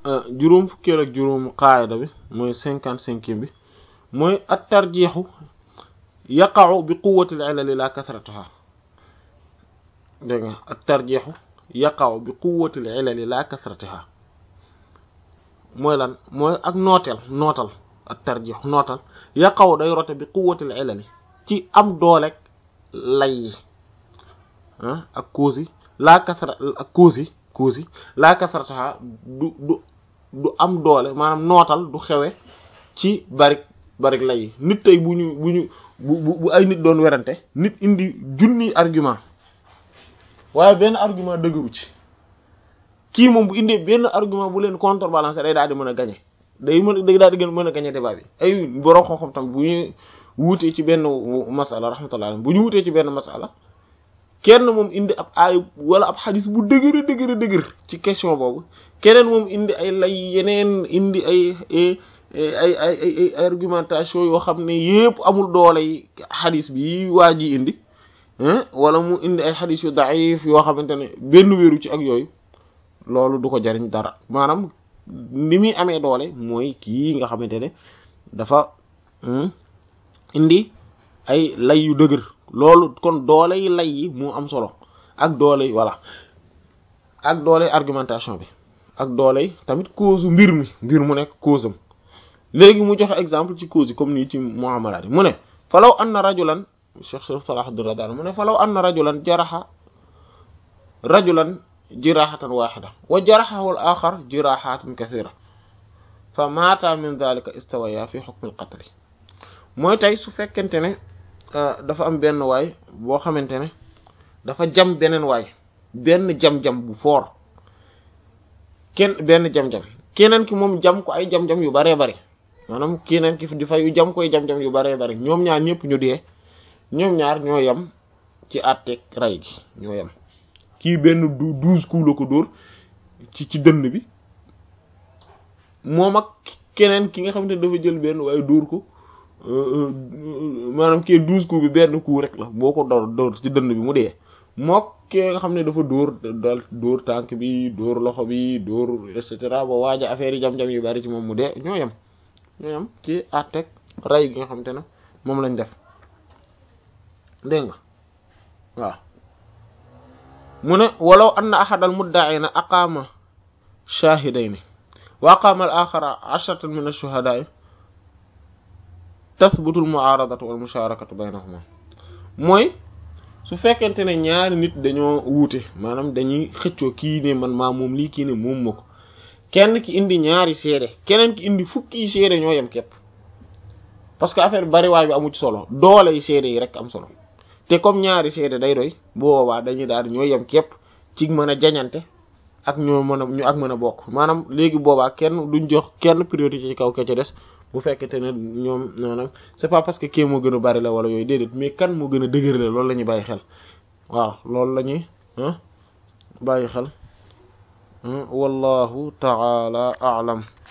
juróom fukkeel ak juróom qaayida bi mooy cinquante cinquième bi mooy at tarjiixu yaqa'u bi quwwati al-ilali la kasratiha dégg nga at tarjiixu yaqa'u bi quwwati al-ilali la kasratiha mooy lan mooy ak nooteel nootal at tarjiix nootal yaqa'u day rote bi quwwati al-ilali ci am dooleeg lay yi ah ak cause yi la kasra ak cause yi cause yi la kasratiha du du du am doole maanaam nootal du xewe ci barik barik lay yi nit tey bu ñu bu ñu bu bu ay nit doon werante nit indi junni argument waaye benn argument dëgëru ci kii moom bu indee benn argument bu leen contrebalancer day daal di mën a gagner day mën day daal di gën mën a gagner débat bi ay borom xam-xam tam bu ñu wuutee ci benn masala rahmatullah bu ñu wutee ci benn masala kenn moom indi ab aay wala ab xadis bu dëgër dëgër dëgër ci question boobu keneen moom indi ay lay yeneen indi ay ay ay ay argumentation yoo xam ne yépp amul doole yi xadis bi waa ji indi wala mu indi ay xadis yu daif yoo xamante ne benn wéeru ci ak yooyu loolu du ko jariñ dara maanaam ni muy amee doole mooy kii nga xamante ne dafa indi ay lay yu dëgër loolu kon doole yi lay yi moo am solo ak doole yi voilà ak doole argumentation bi ak doole yi tamit cause mbir mi mbir mu nekk cause am léegi mu joxe exemple ci cause yi comme nii ci muamalaat yi mu ne falaw anna rajulan cheikh cheikh Salahuddin Rabbani mu ne falaw anna rajulan jaraxa rajulan jiraxatan waxida wa jaraxahu al axar jiraxatin kathira fa maata min dhalika istawaya fi hukm al qatl mooy tey su fekkente ne dafa am benn waay boo xamante ne dafa jam beneen waay benn jam-jam bu foor kenn benn jam-jam keneen ki moom jam ko ay jam-jam yu baree bari maanaam keneen ki di fayu jam koy jam-jam yu baree bari ñoom ñaar ñëpp ñu dee ñoom ñaar ñoo yem ci àtteeg ray gi ñoo yem kii benn du douze coups la ko dóor ci ci dënn bi moom ak keneen ki nga xamante ne dafa jël benn waaye dóor ko maanaam kii douze coups bi benn coup rek la boo ko door door ci dënn bi mu dee mook ki nga xam ne dafa dóor dal dóor tànk bi dóor loxo bi dóor et cetera ba waaja affaire yi jam-jam yu bari ci moom mu dee ñoo yem ñoo yem ci àtteeg ray gi nga xamante ne moom lañ def dégg nga waaw mu ne walaw anna ahadal mudda'ina aqama shahidayni wa aqama al akhara ashratan min ash-shuhada'i tathbutu al mu'aradatu wal musharakatu baynahuma mooy su fekkente ne ñaari nit dañoo wuute maanaam dañuy xëccoo kii ne man maa moom lii kii ne moom ma ko kenn ki indi ñaari seede keneen ki indi fukki seede ñoo yem képp parce que affaire bariwaay bi amu ci solo doole yi seede yi rek am solo te comme ñaari seede day doy boobaa dañuy daal di ñoo yem képp ci mën a jañante ak ñoo mën a ñu ak mën a bokk maanaam léegi boobaa kenn duñ jox kenn priorité ci kaw ke ca des bu fekkente ne ñoom maanaam c'est pas parce que kii moo gën a bari la wala yooyu déedéet mais kan moo gën a dëgër la loolu la ñuy bàyyi xel waaw loolu la ñuy bàyyi xel wallahu ta'ala a'lam